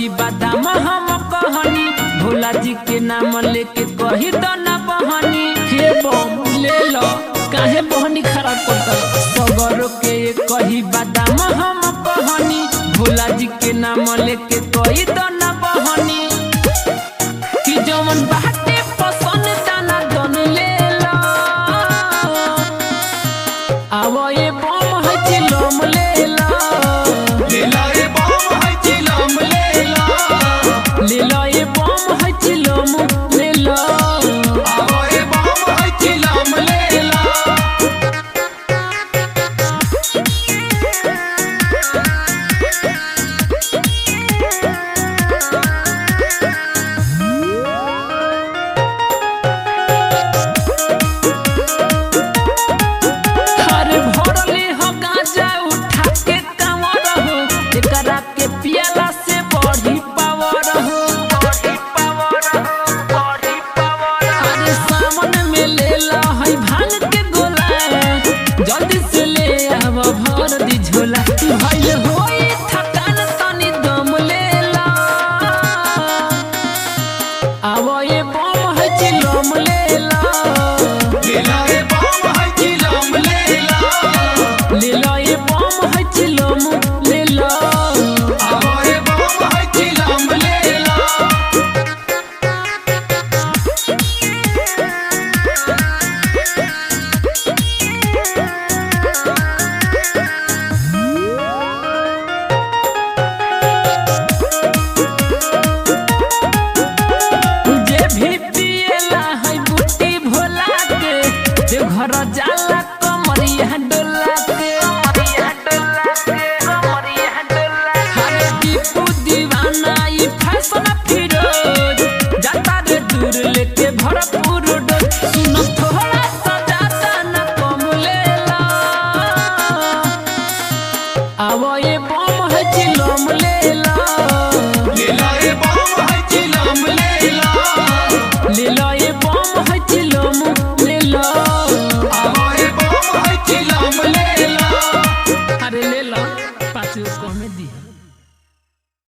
कही बादाम हम कहनी भोला जी के नाम लेके कही तो ना बहनी हे बम ले लो काहे बहनी खराब करता सगर के कही बादाम हम कहनी भोला जी के नाम लेके कही तो ना बहनी कि जवन बात